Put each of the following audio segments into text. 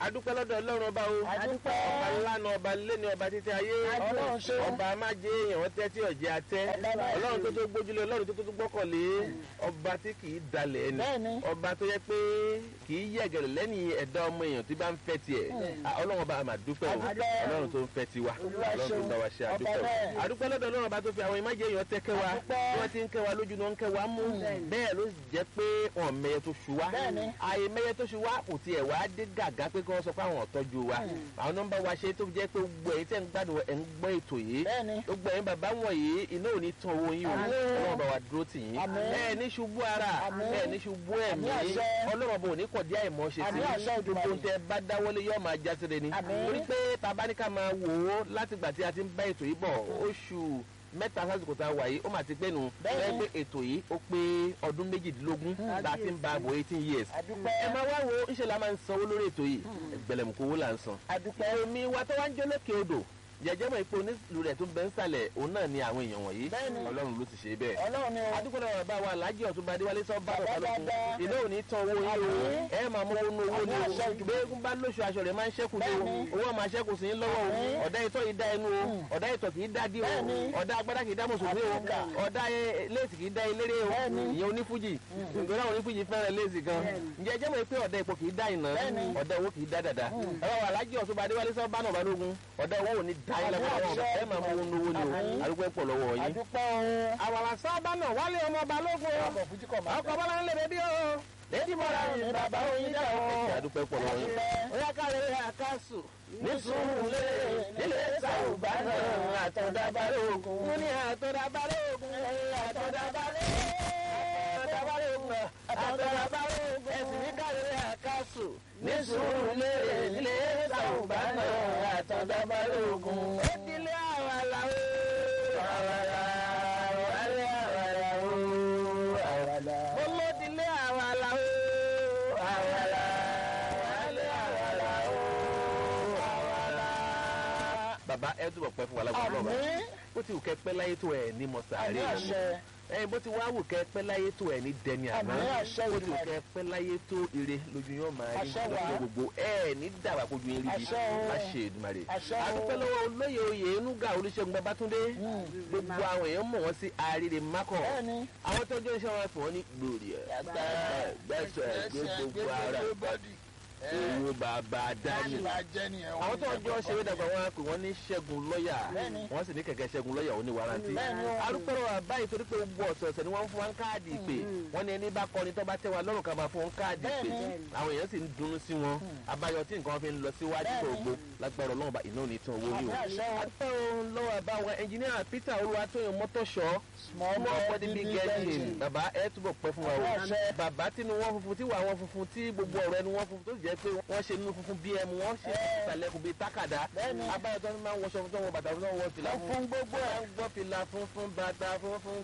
adúpẹ́ lọ́dọ̀ ọlọ́run ọba o Adúpẹ́. ọba ńlá ni ọba lé ní ọba títí ayé Ọlọ́run ṣe. ọba amájẹ èèyàn tẹ́ tí ọ̀jẹ̀ atẹ́ Ọlọ́run ọlọ́run tó tó gbójúlé ọlọ́run tó tó tó gbọ́kànlé ọba tí kì í dalẹ̀ ẹni Bẹ́ẹ̀ni. ọba tó yẹ pé kì í yẹ̀gẹ̀rẹ̀ lẹ́yìn ẹ̀dá ọmọ èèyàn tí bá ń fẹ́ tiẹ̀ Ah, ọlọ́run ọba àmà dúpẹ́ o Adúpẹ́. ọlọ́run tó ń fẹ́ tiwa Olúwa ọlọ́run tó ń ṣeun. bá wa ṣe Ọba àdúpẹ́ o bẹ́ẹ̀. àdúpẹ́ lọ́dọ̀ ọlọ́run ọba tó fi àwọn ìmájẹ èèyàn tẹ́ kẹ́ wa Adúpẹ́. bí wọ́n ti ń kẹ́ wa lójú ni wọ́n ń kẹ́ wa mú bẹ́ẹ̀ ló jẹ́ pé wọn mẹyẹ tó ṣu wa Bẹ́ẹ̀ni. àyè mẹyẹ tó ṣu wa kò tiẹ̀ wá dé gàgá pé kí wọ́n sọ pé àwọn ọ̀tọ́jú wa àwọn nọ́mbà wa ṣe tó jẹ́ pé gbogbo ẹ̀yin tẹ́ ń gbádùn ẹ̀ ń gbọ́ ètò yìí Bẹ́ẹ̀ni. gbogbo ẹ̀yin bàbá wọ̀nyí iná ò ní tán owó yín o Àmín. ọlọ́run bá wa dúró tì yín Àmín. ẹ ní ṣubú ara Àmín. ẹ ní ṣubú ẹ̀mí Àmín àṣẹ. ọlọ́run bò ní kọ̀ díẹ̀ ìmọ̀ ṣe sí Àmín àṣẹ gbogbo Èdùmàrè. tẹ bá dáwọ́lé yóò máa já síre ni Àmín. torí pé tabaníkà máa wò ó látìgbà tí a ti ń bá ètò yìí bọ̀ oṣù mẹ́ta sásìkò tá a wà yìí ó mà ti pé nu Bẹ́ẹ̀ni. ẹ pé ètò yìí ó pé ọdún méjìdínlógún tá a ti ń bá a bọ̀ eighteen years Adúpẹ́. ẹ máa wá wo ńṣe la máa ń sanwó lórí ètò yìí gbẹlẹmùkú owó là ń san Adúpẹ́. omi wa tó wá ń jó lókè odò jẹjẹ mọ ipò onílù rẹ tó ń bẹ ń sàlẹ̀ òun náà ni àwọn èèyàn wọ̀nyí Bẹ́ẹ̀ni. Ọlọ́run ló ti ṣe bẹ́ẹ̀ Ọlọ́run ni o. adúgbò náà bá wa alájí ọ̀túnba adéwálé sọ bá bàbá lókun dáadáa. iná ò ní tán owó yín o Àmín. ẹ máa mú owó ní owó ní Àmín o àṣẹ gbẹ́gun bá lóṣù aṣọ rẹ̀ máa ń ṣẹ́kù ní o Bẹ́ẹ̀ni. owó máa ṣẹ́kù sí yín lọ́wọ́ o Àmín. ọ̀dà ìtọ́ yìí dá ẹnu o ọ̀dà ìtọ̀ kì í dá dí o Bẹ́ẹ̀ni. ọ̀dà agbádá kì í dá mùsùlùmí o Àmín. ọ̀dà ẹ- léèsì kì í dá eléré o Bẹ́ẹ̀ni. ìyẹn onífújì ìgbéra onífújì fẹ́ràn léèsì gan ǹjẹ́ ẹ jẹ́ mọ̀ pé ọ̀dà ipò kì í dá ìná Bẹ́ẹ̀ni. ọ̀dà owó kì í dá dàda ẹ wá wà alájí ọ̀túnba adéwálé sọ bá náà bá lógun ọ̀dà owó ò ní dá yín Àmín lọ́wọ́ àṣẹ. ẹ máa mú owó ní owó ní o Àmín. arúgbó ẹ̀ pọ̀ lọ́wọ́ yín Adúpẹ́ o. àwàrà sábà náà wálé ọmọ balógun o Ọkọ̀ fújì kọ̀ máa ọkọ̀ bọ́lá ń lè bẹ́bí o lẹ́dí mọ́ra yìí bàbá oyin dá o. àdúpẹ́ pọ̀ lọ́wọ́ yín. Adúpẹ́. Oya káre àkásù ní sùúrùlé nílé sàrùbá náà àtọ̀dàbàrẹ̀ ògùn. Mo ní àtọ̀dàbàrẹ̀ ògùn àtọ̀dàbàrẹ̀ àtọ̀dàbàrẹ̀ ògùn àtọ̀dàbàrẹ̀ ògùn. Ẹ̀sìn ní káre àkásù ní sùúrùlé nílé sàrùbá náà àtọ̀dàbàrẹ̀ ògùn. Ó dilé àwàlà o. Àwàlà àwàlà àwàlà o. Àwàlà. Mo ló dilé àwàlà o. Àwàlà àwàlà àwàlà o. Àwàlà. Bàbá ẹ túbọ̀ pẹ́ fún wa lágbára náà bá. Àmín. Bó ti wù kẹ́ pẹ́ láyé tó ẹ̀ ní mọ̀sàárì. Àmín àṣẹ. Ẹyin bó ti wá wù kẹ́ pẹ́ láyé tó ẹ̀ ní dẹni àná. Àmín àṣẹ Bó ti wù Olùmarè. kẹ́ pẹ́ láyé tó ire lójú yóò máa rí Àṣẹ wa. lọ́pọ̀ gbogbo ẹ̀ ní dàgbà kojú yín rí bi. Àṣẹ o. Má ṣe Èdùmàrè. Àṣẹ o. Adúpẹ́ lọ́wọ́ olóyè oyè Enuga Olúṣẹ́gun Babátúndé. Gbogbo àwọn èèyàn mọ̀ wọ́n sí Àríre Mákọ̀ Bẹ́ẹ̀ni. àwọn tó jẹ́ iṣẹ́ wọn fún wọn ní gbòòrì ẹ̀ gbẹ́sẹ̀ gbé gbogbo ara owó bàbá dání. àwọn tó jọ ṣeré dàgbà wọn á pè wọ́n ní ṣẹ́gun lọ́ọ̀yà Bẹ́ẹ̀ni. wọ́n sì ní kẹ̀kẹ́ ṣẹ́gun lọ́ọ̀yà ó ní warranty. Bẹ́ẹ̀ni o. arúgbó wa báyìí torí pé gbogbo ọ̀sẹ̀ọ̀sẹ̀ ni wọ́n ń fún wa ń káàdì ìpè wọ́n ní ẹni bá kọrin tó bá tẹ́ wa lọ́rùn ká máa fún wọn káàdì ìpè Bẹ́ẹ̀ni. àwọn èèyàn sì ń dunnú sí wọn abayọ tí nǹkan fi ń lọ síwájú Bẹ́ẹ̀ni. gbogbo lágbára ọlọ́run bá iná ò ní tán owó ní o. Àmín àṣẹ o. àtọ́ lọ́wọ́ àbáwọn ẹnjìníà Peter Olúwatóyìn mọ́tòṣọ́ Small small body body, big big engine engine. bàbá ẹ túbọ̀ pẹ́ fún wa o Àmín àṣẹ. bàbá tínú wọn funfun tí wà wọn funfun tí gbogbo ọ̀rọ̀ ẹnu wọn funfun tó sì jẹ́ pé wọ́n ṣe nínú funfun bí ẹmu wọ́n ṣe ìsàlẹ̀kùn bíi tákàdá Bẹ́ẹ̀ni. abáyọ tó ń máa ń wọṣọ fún tó ń wọ bàtà fún tó ń wọ fìlà fún Fún gbogbo ẹ̀. wọ́n ń gbọ́ fìlà funfun bàtà funfun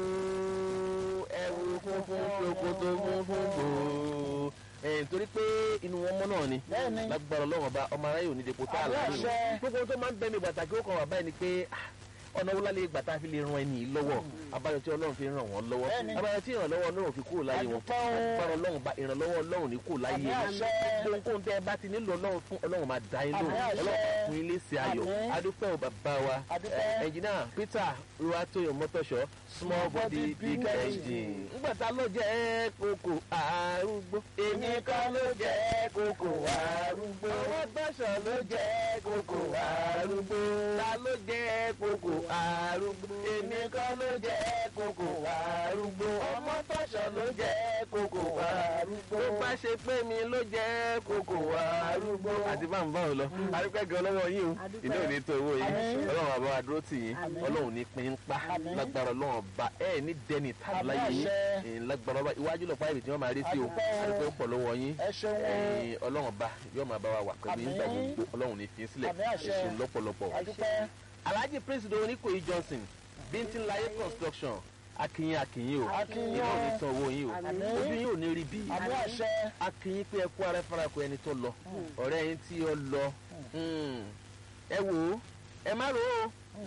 gbòó ẹ̀wù funfun ṣòkòtò funfun gbòó ẹ̀ torí pé inú wọn mọ́ náà ni Bẹ́ẹ̀ni. lágbára ọlọ́run ọba ọmọ aráyè ò ní depo tá a Àmín láàrin àṣẹ. gbogbo tó máa ń bẹ mi pàtàkì ó kàn wá báyìí ni pé ah, ọ̀nà wo lálẹ́ ìgbà tá a fi lè ran ẹni yìí lọ́wọ́ abáyọ tí ọlọ́run fi ràn wọ́n lọ́wọ́ Bẹ́ẹ̀ni. abáyọ tí ìrànlọ́wọ́ ọlọ́run fi kúrò láyé wọn Àdúpẹ́ o. agbára ọlọ́run bá ìrànlọ́wọ́ ọlọ́run ní kúrò láyé Àmín wọn àṣẹ. ohunkóhun tẹ́ ẹ bá ti nílò ọlọ́run fún ọlọ́run máa dá yín lóhùn Àmín àṣẹ. ọlọ́run máa fún yín léṣe ayọ̀ Àmín. adúpẹ́ ò bàbá wa Adúpẹ́. ẹ, ẹnjìnà Peter Olúwatóyìn mọ́tòṣọ́ small body big engine ńgbà tá ló jẹ́ kókò arúgbó èmi kan ló jẹ́ kókò arúgbó ọmọ tọ́ṣọ̀ ló jẹ́ kókò arúgbó ta ló jẹ́ kókò arúgbó èmi kan ló jẹ́ kókò arúgbó ọmọ tọ́ṣọ̀ ló jẹ́ kókò arúgbó tó bá ṣe pé mi ló jẹ́ kókò arúgbó àti bá ń bá wọn lọ arúgbó gan lọ́wọ́ yín o ìdí òní tó owó yín Àmín. ọlọ́run àbá wa dúró tì yín Àmín. ọlọ́run ní pín in pa Àmín. lágbára ọlọ́run ọba ẹ ní dẹni tàbí láyé Àmín yín àṣẹ. ẹ̀yin lágbára ọba iwájú lọ fáìlì tí wọ́n máa rí sí o Àdúpẹ́ o. àdúpẹ́ pọ̀ lọ́wọ́ yín Ẹ ṣeun o. ẹ̀yin ọlọ́run ọba yóò máa bá wa wà pẹ̀lú yín gbà Àmín. gbogbo ọlọ́run ní fi sílẹ̀ Àmín àṣẹ. ẹ̀ṣin lọ́pọ̀lọpọ̀ Adúpẹ́. alhaji prince do oníkòyí johnson bíntín láyé construction akínyìn akínyìn o Akínyìn iná ò ní o. tán owó yín o Àmín. ojú yín ò ní rí bí Àmín àṣẹ. akínyìn pé ẹ kú ara farakọ ẹni tó lọ ọ̀rẹ́ yín tí ó lọ Mm. ẹ wò ó ẹ má rò ó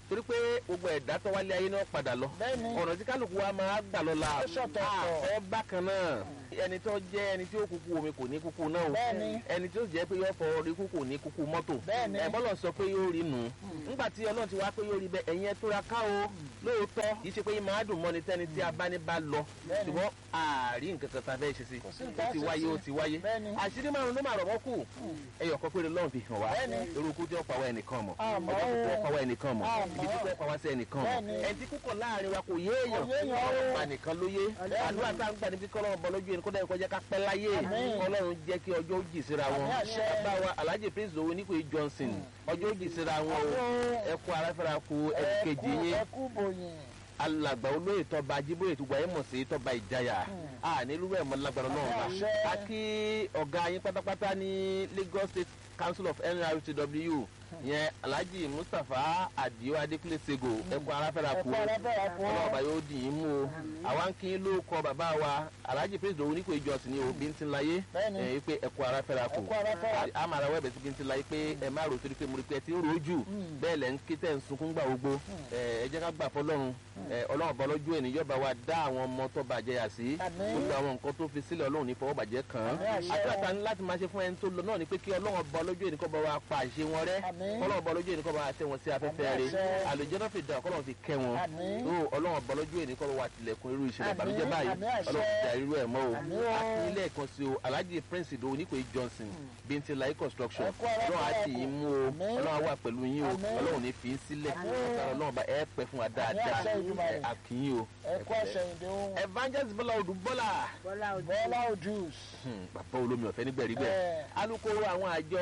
torí pé gbogbo ẹ̀dá tó wálé ayé náà padà lọ Bẹ́ẹ̀ni. ọ̀nà tí kálukú wa máa gbà lọ la Ó ṣọ̀tọ̀ọ̀tọ̀. ẹ bákan náà ẹni tó jẹ́ ẹni tí ó kúkú omi kò ní kúkú náà o Bẹ́ẹ̀ni. ẹni tí ó jẹ́ pé yóò fọ orí kúkú ní kúkú mọ́tò Bẹ́ẹ̀ni. ẹ bọ́lọ̀ sọ pé yóò rí nù ńgbà tí ọlọ́run ti wá pé yóò rí bẹ́ẹ̀ ẹ̀yin ẹ tóra ká o lóòótọ́ kì í ṣe pé yín máa dùn mọ́ni tẹ́ni tí a bá ní bá lọ Bẹ́ẹ̀ni. ṣùgbọ́n ààrí nǹkan kan tá a fẹ́ ṣe sí Kò sí ó nǹkan ti ṣe wáyé sí. ó ti wáyé Bẹ́ẹ̀ni. àṣírí márùn ló máa rọ̀ wọ́n kù ẹyọ kan péré lọ́run fi hàn wá Bẹ́ẹ̀ni. eruku tí ó pa wá ẹnìkan mọ̀ Àmọ́ ọjọ́ tí ó o. pa wá ẹnìkan mọ̀ Àmọ́. ibi tí ó pa wá sí ẹnìkan mọ̀ Bẹ́ẹ̀ni. ẹni tí kúkọ̀ láàrin wa kò yéèyàn Kò yéèyàn o. ọlọ́run pa nìkan ló yé Bẹ́ẹ̀ni. àdúrà tá à ń gbà níbi kọ́ lọ́wọ́ bọ́ lójú ẹni kó dẹ́rẹ́ kọjá ká pẹ́ láyé Àmín. ọlọ́run jẹ́ kí ọjọ́ ó jì síra wọn Àmín àṣẹ. bàbá wa alhaji prince owó nípò johnson ọjọ́ ó jì síra wọn o Àmín. ẹ kú aráfẹ́ra kú ẹ kejì yín ẹ kú bòyìn. alàgbà olóyè tọba ajíbóyè tó gba ẹmọ sí tọba ìjayà a nílùú ẹmọ lágbára náà bá Àṣẹ. a kí ọ̀gá yín pátápátá ní Lagos State Council of NRTW yẹn Alhaji Mustapha Adio Adekunle Sego ẹkọ aráfẹ́ra ẹ kú kú aráfẹ́ra kú. ọlọ́ọ̀bá yóò dì í mú o àwa ń kí ló kọ bàbá wa Alhaji Prince Dòwú nípò ìjọsìn ní òbí ń ti láyé Bẹ́ẹ̀ni. ẹ pé ẹkọ aráfẹ́ra kú Ẹ kú aráfẹ́ra. a máa ra wẹ́ẹ̀bẹ̀ sí bí ń ti láyé pé ẹ má rò torí pé mo rí pé ẹ ti ń rojú bẹ́ẹ̀ lẹ́ ń ké tẹ̀ ń sunkún gbà gbogbo ẹ ẹ jẹ́ ká gbà fọlọ́run ẹ ọlọ́run bọ́ lójú ẹ̀ níjọba wa dá àwọn ọmọ tó bàjẹ́ yà sí Àmín. gbogbo àwọn nǹkan tó fi sílẹ̀ ọlọ́run ní fọwọ́ bàjẹ́ kàn án Àmín àṣẹ. àtúrà ní láti máa ṣe fún ẹni tó lọ náà ni pé kí ọlọ́run bọ́ lójú ẹ̀ ní kọ́ bá wa pa àṣẹ wọn rẹ́ Àmín. ọlọ́run bọ́ lójú ẹ̀ ní kọ́ bá wa tẹ wọn sí afẹ́fẹ́ Àmín rẹ̀ àṣẹ. àlùjọ náà fi dà ọkọ́ fi kẹ́ wọn Àmín. ó ọlọ́run bọ́ lójú ẹ̀ ní kọ́ bá wa tilẹ̀kùn irú ìṣẹ̀lẹ̀ Àmín. ìbànújẹ́ báyìí Àmín àṣẹ. ọlọ́run ti dà irú ẹ̀ mọ́ o Àmín o. àti ilé ẹ̀kan sí o alhaji prince ìdòwò nípò johnson bíntì láyé construction Ẹ kú ara ọlọ́run á fẹ́ra tì kù. í mú o Àmín. ọlọ́run á wà pẹ̀lú yín o Àmín. ọlọ́run ní fi í sílẹ̀ Àmín. ọlọ́run bá ẹ pẹ́ fún wa dáadáa àṣẹ Èdùmàrè. ẹ àkíyìn o ẹ kú àṣẹyìndé ohun. evangelist bọ́lá odù bọ́lá bọ́lá òjò bọ́lá ojúùs. Hmm, bàbá olómi ọ̀fẹ́ nígbẹ̀rígbẹ̀ Ẹ. alukoro àwọn àjọ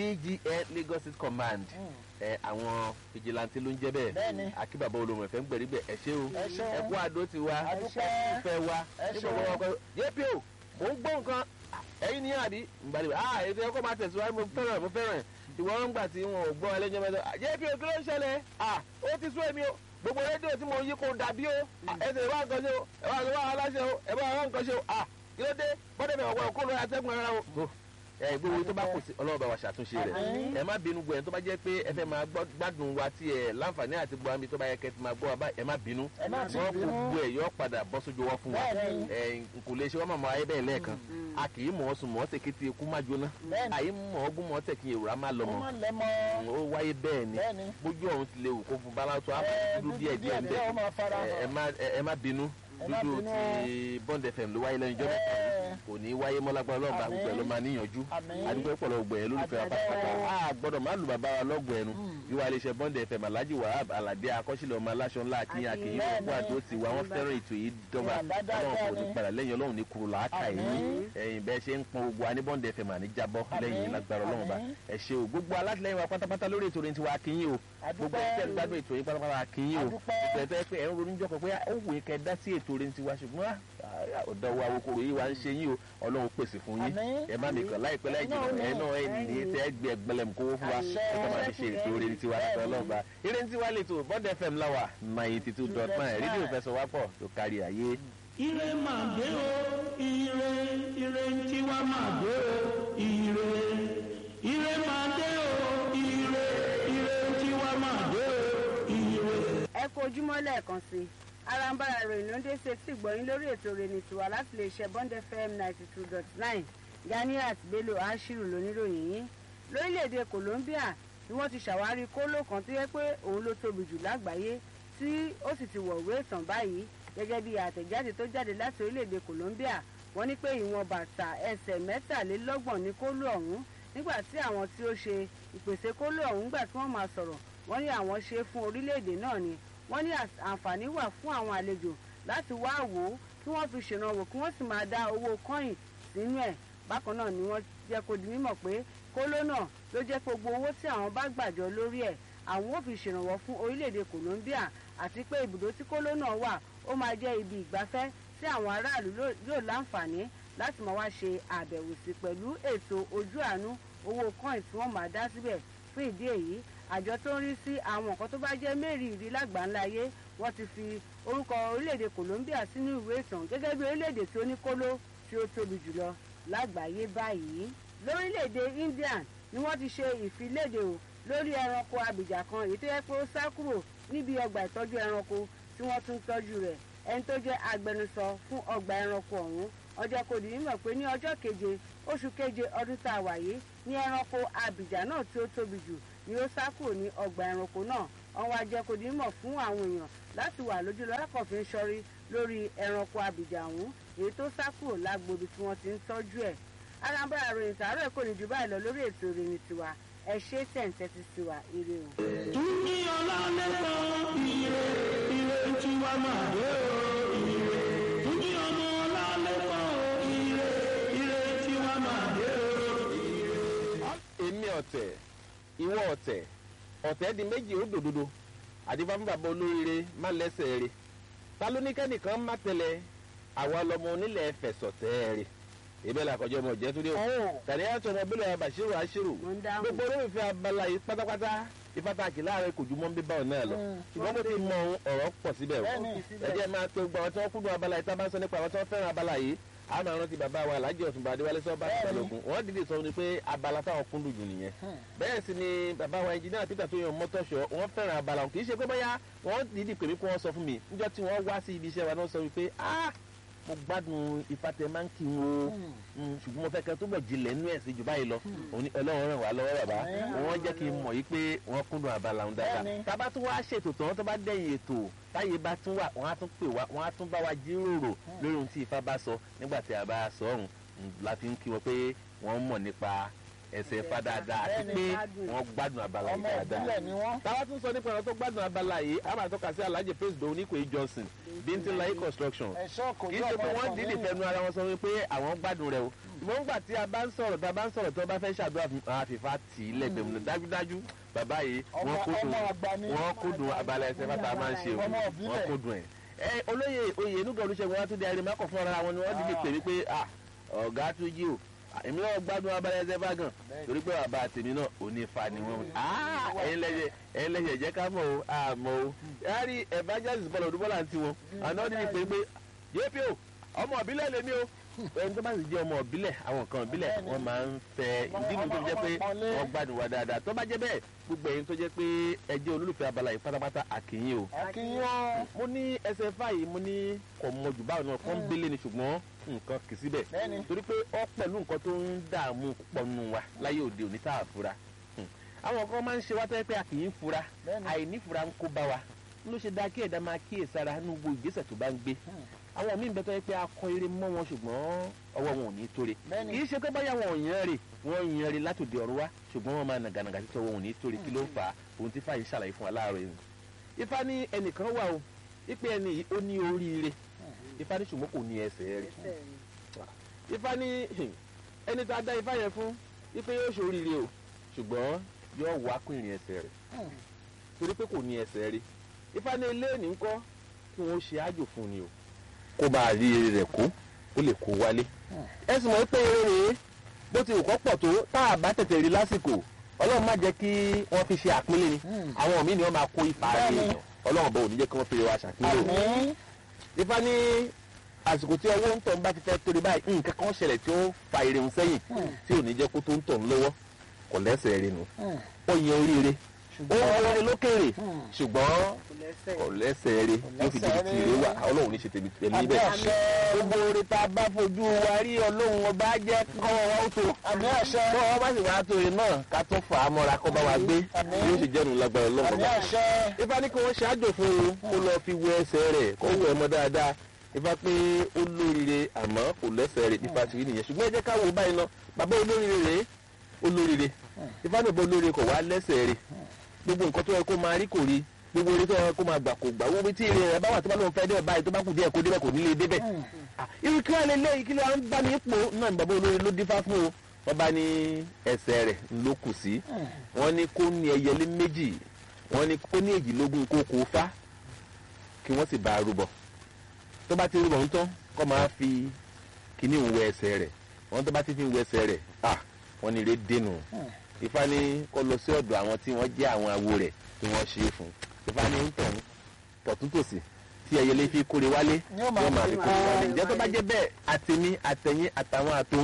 VGN Lagos State Command ẹ àwọn fìjìláńtì ló ń jẹ́ bẹ́ẹ̀ Bẹ́ẹ̀ni. akí bàbá olómi ọ̀fẹ́ nígbẹ̀rígbẹ̀ ẹ ṣé o Ẹ ṣeun. ẹ kú àdó ti wa Adúpẹ́. ìfẹ́ wa Ẹ nígbà ṣeun. wọn kọ yépi o mò ń gbọ́ nǹkan ẹ̀yin ní àbí ìgbàlè ah ètò ẹ̀kọ́ máa tẹ̀síwájú mo fẹ́ràn mo fẹ́ràn ìwọ́n ń gbà tí wọn ò gbọ́ ẹlẹ́jọ́ mẹ́ta yépi o kí ló ń ṣẹlẹ̀ ah ó ti sún èmi o gbogbo rédíò tí mo yí kò dàbí o Ah, ẹsẹ̀ ìwà nǹkan ṣe o ẹ̀wà ìwà aláṣẹ o ẹ̀wà ìwà nǹkan ṣe o ah kí ló dé bọ́dẹ̀ mi ọ̀gbọ́n kó lórí atẹ́gùn ara o ẹ gbogbo tó bá kù sí ọlọ́run bá wa ṣàtúnṣe rẹ̀ Àmín. ẹ má bínú gbọ́ ẹ̀ tó bá jẹ́ pé ẹ fẹ́ máa gbọ́- gbádùn wa tí ẹ láǹfààní àti gbọ́ àmì tó bá yẹ kẹ́ ti máa gbọ́ wa báyìí ẹ má bínú Ẹ má ti wọ́n bínú. gbogbo ẹ̀ yọ padà bọ́ sójú wọn fún wa Bẹ́ẹ̀ni. ẹ kò lè ṣe wọ́n mọ̀ ayé bẹ́ẹ̀ lẹ́ẹ̀kan a kì í mọ̀ ọ́ sùn mọ̀ ọ́ tẹ̀ kété ikú má jóná Bẹ́ẹ̀ni. àyè mọ̀ ọ́ gún mọ̀ ọ́ tẹ̀ kí èrò á má lọ ó mọ́ má lẹ́mọ́. ó wáyé bẹ́ẹ̀ ni Bẹ́ẹ̀ni. bójú ọ̀hún ti lè wù kó fún balátó á Ẹ, dúdú díẹ̀ díẹ̀ ń díẹ̀ ó máa fara bẹ̀ ẹ hàn. má- ẹ má bínú Ẹ má dúdú bínú ti Bond FM ló wáyé lẹ́nu ìjọba Ẹ. kò ní wáyé mọ́lágbára ọlọ́ọ̀bá Àmín. gbogbo ẹ̀ ló máa níyànjú Àmín. àdúgbò ẹ̀pọ̀lọ̀ ọgbẹ̀ ẹ̀ lólùfẹ́ wa Àdúgbò. pátápátá a gbọ́dọ̀ má lu bàbá wa lọ́gbọ̀ ẹnu ìwà iléeṣẹ́ Bond FM Alhaji Wahab Alade akọ́ṣílẹ̀ ọmọ aláṣọ ńlá akínyìn akínyìn Bẹ́ẹ̀ni. wà tó ti wà wọ́n fẹ́ràn ètò yìí dọ́gba Ìwà dáadáa ọlọ́run kò ní ni. padà lẹ́yìn ọlọ́run ní kúrò làákà yìí Àmín. ẹ̀yìn bẹ́ẹ̀ ṣe ń pọn gbogbo wa ní Bond FM àní jábọ́ lẹ́yìn Àmín. lágbára ọlọ́run bá Àmín. ẹ ṣé o gbogbo alátìlẹyìn wa pátápátá lórí ètò orin tiwa akínyìn o gbogbo Àdúpẹ́. ẹ̀ gbádùn ètò yìí pátápátá akínyìn o Àdúpẹ́. ìpẹ̀tẹ́ pé ẹ̀ ń ronú jọkọ̀ pé ó wù í kẹ́ dá sí ètò orin tiwa ṣùgbọ́n ah, ọ̀dọ̀ wa okòrò yìí wa ń ṣe yín o ọlọ́run pèsè fún yín Àmín. ẹ má mi kàn láìpẹ́ láì jìnnà Àmín. ẹ náà ẹ ní tẹ́ gbé ẹgbẹ́lẹ́mù kówó fún wa Àṣẹ. ẹ kàn máa fi ṣe ètò orin tiwa Bẹ́ẹ̀ni. láti ọlọ́run bá eré tiwa lè tó Bond FM láwà ninety two dot nine rédíò fẹsọ̀wápọ̀ tó kárí ayé. ire máa dé o ire ire ń tiwa máa dé o ire ire máa dé o ire ire ń tiwa máa dé o ire. ẹ kú ojúmọ́ lẹ́ẹ̀kan sí i arambara ròyìn ló ń dé sí etí ìgbọ̀yìn lórí ètò rẹ̀ tiwa láti lè ṣe bond fm ninety two dot nine ganiat bello ashiru lóníròyìn yín lórílẹ̀‐èdè colombia ni wọ́n ti ṣàwárí kóló kan tó yẹ pé òun ló tóbi jù lágbàáyé tí ó sì ti wọ̀wé ìtàn báyìí gẹ́gẹ́ bí àtẹ̀jáde tó jáde láti orílẹ̀‐èdè colombia wọ́n ní pé ìwọ̀n bàtà ẹsẹ̀ mẹ́tàlélọ́gbọ̀n ní kóló ọ̀hún nígbà tí àwọn tí ó ṣe ìpèsè kóló ọ̀hún gbà tí wọ́n máa sọ̀rọ̀ wọ́n ní àwọn ṣe é fún orílẹ̀-èdè náà ni wọ́n ní às- àǹfààní wà fún àwọn àlejò láti wá wò ó kí wọ́n fi ṣèrànwọ́ kí wọ́n sì máa dá owó kọ́yìn sínú ẹ̀ bákan náà ni wọ́n jẹ́ kó di mímọ̀ pé kóló náà ló jẹ́ pé gbogbo owó tí àwọn bá gbàjọ lórí ẹ̀ àwọn ò fi ṣèrànwọ́ fún orílẹ̀-èdè Colombia àti pé ibùdó tí kóló náà wà ó máa jẹ́ ibi ìgbafẹ́ tí àwọn aráàlú ló- yóò láǹfààní láti máa wá ṣe àbẹ̀wò sí pẹ̀lú ètò ojú àánú owó kọ́ìn tí wọ́n máa dá síbẹ̀ fún ìdí èyí àjọ tó ń rí sí àwọn nǹkan tó bá jẹ́ mẹ́rìírí lágbàńláyé wọ́n ti fi orúkọ orílẹ̀-èdè Colombia sínú ìwé ìtàn gẹ́gẹ́ bí orílẹ̀-èdè tí ó ní kóló tí ó tóbi jùlọ lágbàáyé báyìí lórílẹ̀-èdè India ni wọ́n ti ṣe ìfiléde o lórí ẹranko abìjà kan èyí tó yẹ pé ó sá kúrò níbi ọgbà ìtọ́jú ẹranko tí wọ́n tún tọ́jú rẹ̀ ẹni tó jẹ́ agbẹnusọ fún ọgbà ẹranko ọ̀hún ọjọ́ kò dì nímọ̀ pé ní ọjọ́ keje oṣù keje ọdún tá a wà yìí ní ẹranko abìjà náà tí ó tóbi jù ni ó sá kúrò ní ọgbà ẹranko náà wọ́n wá jẹ́ kó dì nímọ̀ fún àwọn èèyàn láti wà lójú lọ́lákọ̀ọ́fín sọ́rí lórí ẹranko abìjà ọ̀hún èyí tó sá kúrò lágbobi tí wọ́n ti ń tọ́jú ẹ̀ alábàárà ròyìn tààrọ̀ kò ní jù báyìí lọ lórí ètò ìròyìn tiwa ẹ ṣe tẹ̀ǹtẹ̀tì tiwa ire o. Túnjí ọlálẹ́kan ire ire tí wá máa dé o ire. Túnjí ọmọ ọlálẹ́kan ire ire tí wá máa dé o. èmi ọ̀tẹ̀ ìwọ ọ̀tẹ̀ ọ̀tẹ̀ di méjì ó dòdodo àdìbá fún bàbá olóríire má lẹ́sẹ̀ rẹ̀ ta ló ní kẹ́nìkan má tẹ̀lé àwa lọmọ onílẹ̀ fẹ̀sọ̀tẹ̀ rẹ̀ ìbẹ́ la kọjọ́ ọmọ jẹ́ tó dé o tàbí àtọ̀ ọmọ bílẹ̀ Bashiru Ashiru mo ń dáhùn. gbogbo olólùfẹ́ abala yìí pátápátá ìfàtàkì láàrin kò ju mọ́ bí báwọn náà lọ ṣùgbọ́n mo ti mọ ohun ọ̀rọ̀ pọ̀ síbẹ̀ o Bẹ́ẹ̀ni. ẹ jẹ́ máa pe gbogbo àwọn tí wọ́n kúndùn abala yìí tá a bá ń sọ nípa àwọn tí wọ́n fẹ́ràn abala yìí a máa rántí bàbá wa Alhaji Ọ̀túnba Adéwálé sọ́ba ìbálògùn wọ́n dìde sọ ni pé abala táwọn kúndùn jù nìyẹn bẹ́ẹ̀ sì ni bàbá wa ẹnjìnìá Peter tó yan mọ́tọ́ṣọ́ wọ́n fẹ́ràn abala wọn kì í ṣe pé bóyá wọ́n dìídì pè mí kí wọ́n sọ fún mi níjọ́ tí wọ́n wá sí ibi iṣẹ́ wa náà sọ wípé ah mo gbádùn ìfàtẹ máa ń kí n o Mm, ṣùgbọ́n mo fẹ́ kẹ́ tó bẹ̀ jinlẹ̀ nínú ẹ̀sìn jù báyìí lọ Òun ni Ọlọ́run ràn wá lọ́wọ́ bàbá wọ́n jẹ́ kí n mọ̀ yìí pé wọ́n kúndùn abala òun dáadáa Bẹ́ẹ̀ni. tábà tún wá ṣètò tán tó bá dẹ̀yìn ètò táyé bá tún wà wọ́n á tún pè wá wọ́n á tún bá wa jíròrò lórí ohun tí Ifá bá sọ nígbà tí a bá sọ ọ̀hún Mm, la fi ń kí wọn pé wọ́n mọ̀ nípa ẹsẹ̀ Ifá dáadáa àti Bẹ́ẹ̀ni. pé wọ́n gbádùn abala yìí ọmọ dáadáa ìbílẹ̀ ni wọ́n. táwa tún sọ nípa ọ̀rọ̀ tó gbádùn abala yìí a máa tọ́ka sí Alhaji Praise Doyin Oníkòyí Johnson Bíntínláyé construction ẹ̀ṣọ́ kò kì í yọ ṣe ọmọ pé wọ́n ẹ̀fọn dídì mi. fẹnu ara wọn sọ wípé àwọn gbádùn rẹ o ṣùgbọ́n nígbà tí a bá ń sọ̀rọ̀ tá a bá ń sọ̀rọ̀ tí wọ́n bá fẹ́ ṣàdúrà fún àfìfà tì í lẹ́gbẹ̀ẹ́ mu dájúdájú bàbá yìí wọ́n Ọmọ- kúndùn ọmọ àgbà ni. wọ́n kúndùn abala ẹsẹ̀ fata máa ń ṣe o Ọmọ ìbílẹ̀. wọ́n kúndùn ẹ̀. ẹ olóyè oyè inúgà olùṣègùn wa tún di arìnrìn mákọ̀ fún ara wọn ni wọ́n dídì pè mí pé ah ọ̀gá tún jí o Ah, èmi náà gbádùn abala ẹsẹ̀ fagàn torí pé bàbá tèmi náà ò ní fa ni wọ́n ah ẹ̀yin lẹ́yẹ ẹ̀yin lẹ́yẹ jẹ́ ká mọ̀ o àmọ́ o yàrá evangelist bọ́lá òdúbọ́lá àti wọn àná dídì pè pé yéèpì o ọmọ ìbílẹ̀ lèmi o ẹni tó bá sì jẹ́ ọmọ ìbílẹ̀ àwọn nǹkan ìbílẹ̀ Bẹ́ẹ̀ni. wọ́n máa ń fẹ́ ìdí nìyí tó fi jẹ́ pé Ọmọ- wọ́n gbádùn wa dáadáa tó bá jẹ́ bẹ́ẹ̀ gbogbo ẹ̀yin tó jẹ́ pé ẹ jẹ́ olólùfẹ́ abala yìí pátápátá àkìyìn o. akínyàn mo ní ẹsẹ̀ fáyì mo ní kò mọ jù báwọn náà kàn bélé ni ṣùgbọ́n nǹkan kì í síbẹ̀ Bẹ́ẹ̀ni. torí pé ọ pẹ̀lú nǹkan tó ń dààmú púpọ̀ nù wa láyé òde òní tá a fura Hmm. àwọn kan máa ń ṣe wá tẹ́ pé a kì í fura Bẹ́ẹ̀ni. àìní fura ń kó bá wa ló ṣe dáa kí ẹ̀dá máa kíyèsára nínú gbogbo ìgbésẹ̀ tó bá ń gbé àwọn míì bẹ́tọ́ yẹ pé akọ eré mọ́ wọn ṣùgbọ́n ọwọ́ wọn ò ní tóre Bẹ́ẹ̀ni. kì í ṣe pé báyà wọn ò yan rè wọ́n yan rè látòdì ọ̀run wá ṣùgbọ́n wọ́n máa nàgànàgà títọ́ wọn ò ní tóre kí ló ń fà á ohun tí fàyè ṣàlàyé fún wa láàárọ̀ yìí ifá ní ẹnìkan wà o ipe ẹni yìí ó ní oríire ifá ní ṣùgbọ́n kò ní ẹsẹ̀ rẹ̀ ifá ní ẹni tá a dá ifá yẹn fún ipe yóò ṣe oríire o ṣùgbọ́n yóò wá kún ìrìn ẹsẹ̀ rẹ̀ torí pé kò ní ẹsẹ̀ rí ifá ní ilé ní ńkọ́ kí wọ́n ṣe àjò fún ni o kó máa rí eré rẹ̀ kó ó lè kó wálé ẹ sì mọ̀ pé eré rèé bó ti kọ́ pọ̀ tó tá a bá tètè rí lásìkò ọlọ́run má jẹ́ kí wọ́n fi ṣe àpínlẹ̀ ni àwọn míì ni wọ́n máa kó ipa rẹ̀ Bẹ́ẹ̀ni. èèyàn ọlọ́run bọ̀ ò ní jẹ́ kí wọ́n fi wa ṣàpínlẹ̀ o àmín ifá ní àsìkò tí ọwọ́ ń tọ̀ ń bá ti fẹ́ torí báyìí nǹkan kan ṣẹlẹ̀ tí ó fa èrè ń sẹ́yìn tí ò ní jẹ́ kó tó ń tọ̀ ń lọ́wọ́ kò lẹ́sẹ̀ rẹ̀ nù ó yan oríire ó yan oríire lókèrè ṣùgbọ́n kò lẹ́sẹ̀. kò lẹ́sẹ̀ rẹ̀ yóò fi débi tí èrè wà ọlọ́run ní ṣe tèmi tèmi àmín bẹ́ẹ̀ àṣẹ gbogbo oore tá a bá fojú wa rí ọlọ́run ọba jẹ́ kọ́wọ́ wa ó tó àmín àṣẹ tó wọ́n bá sì wá tó yẹn náà ká tún fà á mọ́ra kó bá wa gbé Àmín. yóò sì jẹ́nu lágbára ọlọ́run àmín ọba àṣẹ ifá ní kí wọ́n ṣáájò fún un kó lọ fi wẹ ẹsẹ̀ rẹ̀ kó wẹ̀ mọ́ dáadáa ifá pé ó lóríire àmọ́ kò lẹ́sẹ̀ rẹ̀ ifá ti rí nìyẹn ṣùgbọ́n ẹ jẹ́ ká wo báyìí lọ bàbá olóríire rèé olóríire ifá náà bọ́ olóríire kò wá lẹ́sẹ̀ rẹ̀ gbogbo nǹkan tó yẹ kó máa rí kò rí gbogbo orí tó yẹ kó máa gbà kò gbà wo bí tí èrè rẹ̀ bá wà tó bá lóun fẹ́ dé báyìí tó bá kù díẹ̀ kó débẹ̀ kò ní lè débẹ̀ Ah, irú kí wọ́n lè lé kí wọ́n bá ní ipò náà ní bàbá olórí ló dífá fún o wọ́n bá ní ẹsẹ̀ rẹ̀ ló kù sí wọ́n ní kó ní ẹyẹlé méjì wọ́n ní kó ní èjìlógún kó kó fá kí wọ́n sì bá a rúbọ tó bá ti rúbọ ń tán kó máa fi kíní ń wẹ ẹsẹ̀ rẹ̀ wọ́n tó bá ti fi ń wẹ ẹsẹ̀ rẹ̀ ah wọ́n ní ire dénú Ifá ní kó lọ sí ọ̀dọ̀ àwọn tí wọ́n jẹ́ àwọn awo rẹ̀ tí wọ́n ṣe é fún Ifá ní ń tàn tọ̀túntòsì tí ẹyẹlé fi kórè wálé Yóò máa yóò máa fi fi kórè máa wálé fi ǹjẹ́ tó bá jẹ́ bẹ́ẹ̀ àtẹ̀mí àtẹ̀yìn àtàwọn àtòun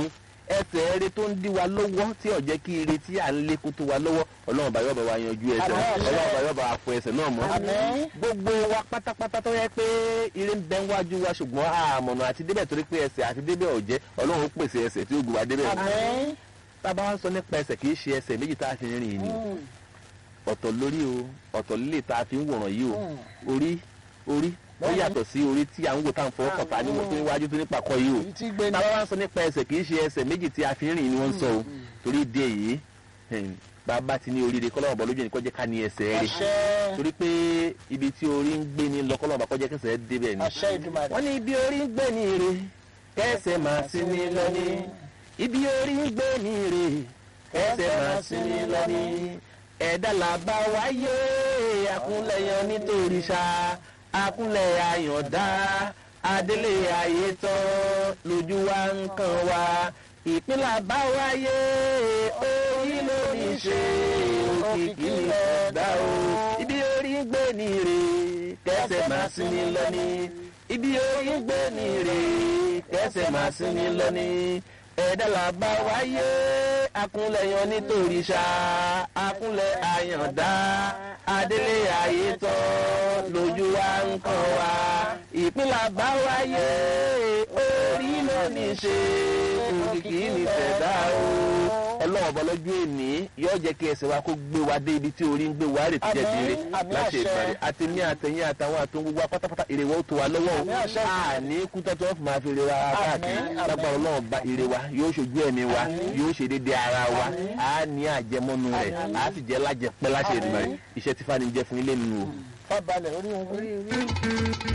ẹsẹ̀ eré tó ń dí wa lọ́wọ́ tí ò jẹ́ kí ire tí à ń lé kó tó wa lọ́wọ́ ọlọ́run bá yọ̀ bá wa yanjú ẹsẹ̀ Àmín. ọlọ́run bá yọ̀ bá wa fọ ẹsẹ̀ náà mọ́ Àmín. gbogbo wa pátápátá tó yẹ pé ire ń bẹ wájú wa ṣùgbọ́n àmọ̀nà àti débẹ̀ torí pé ẹsẹ̀ àti débẹ̀ ò jẹ́ ọlọ́run ó pèsè ẹsẹ̀ tí ó gbé wa débẹ̀ Àmín. tábà wá ń sọ nípa ẹsẹ̀ kì í ṣe ẹsẹ̀ méjì tá a fi rìn ní ọ̀tọ̀ lórí o ọ̀tọ̀ lílé tá a fi ń wòrán yìí o orí orí ó Bẹ́ẹ̀ni. yàtọ̀ sí orí tí à ń wò tá à ń fọwọ́ kàn tá a ní wọ́n tó níwájú tó nípa kọ́ yìí o Èyí tí gbé ní. tábà wá ń sọ nípa ẹsẹ̀ kì í ṣe ẹsẹ̀ méjì tí a fi ń rìn ni wọ́n ń sọ o torí ìdí èyí ẹ̀m, bàbá ti ní oríire kọ́lọ́mọ̀ bọ́ lójú ẹni kọ́ jẹ́ ká ní ẹsẹ̀ rẹ̀ Àṣẹ. torí pé ibi tí orí ń gbé ní lọ kọ́lọ́mọ̀ bá kọ́ jẹ́ kẹsẹ̀ débẹ̀ ni Àṣẹ Ìdùmarè. wọ́n ní ibi orí ń gbé ní ire kẹsẹ̀ máa sí ní lọ́ní ibi orí ń gbé ní ire kẹsẹ̀ máa sí ní lọ́ní ẹ̀dá làbá wáyé àkúnlẹ̀yàn nítorí ṣá àkúnlẹ̀ àyàndá adélé ayé tán lójú wa ń kàn wá ìpínlẹ̀ bá wáyé orí ló ní ṣe òkìkí ní ọ̀dà o ibi orí ń gbé ní ire kẹsẹ̀ máa sí ní lọ́ní ibi orí ń gbé ní ire kẹsẹ̀ máa sí ní lọ́ní ẹ̀dá làbá wáyé akúnlẹ̀yàn nítorí ṣá akúnlẹ̀ àyàndá adélé ayé tán lójú wa ń kàn wá ìpínlẹ̀ bá wáyé orí ló ní ṣe òkìkí ní tẹ̀dá o ọlọ́run bọ́ lọ́jọ́ èní yóò jẹ́ kí ẹsẹ̀ wa kó gbé wa dé ibi tí orí ń gbé wa rè tí jẹ́ Àmín, dire àmín láṣẹ àṣẹ. ìpàdé àti ní àtẹ̀yìn àtàwọn àtòun gbogbo apátápátá èrè wa ó tó wa lọ́wọ́ o Àmín àṣẹ. àní kú tọ́tọ́ fún máa fi èrè wa káàkiri àmín. lágbára ọlọ́run bá èrè wa yóò ṣojú ẹ̀mí wa yóò ṣe déédéé ara wa á ní àjẹmọ́nu rẹ̀ á sì jẹ́ lájẹpẹ́ láṣẹ ìdìbò rẹ̀ iṣẹ́ tí fani jẹ́ fún ilé nínú o. Fábalẹ̀ orí wọn. orí orí.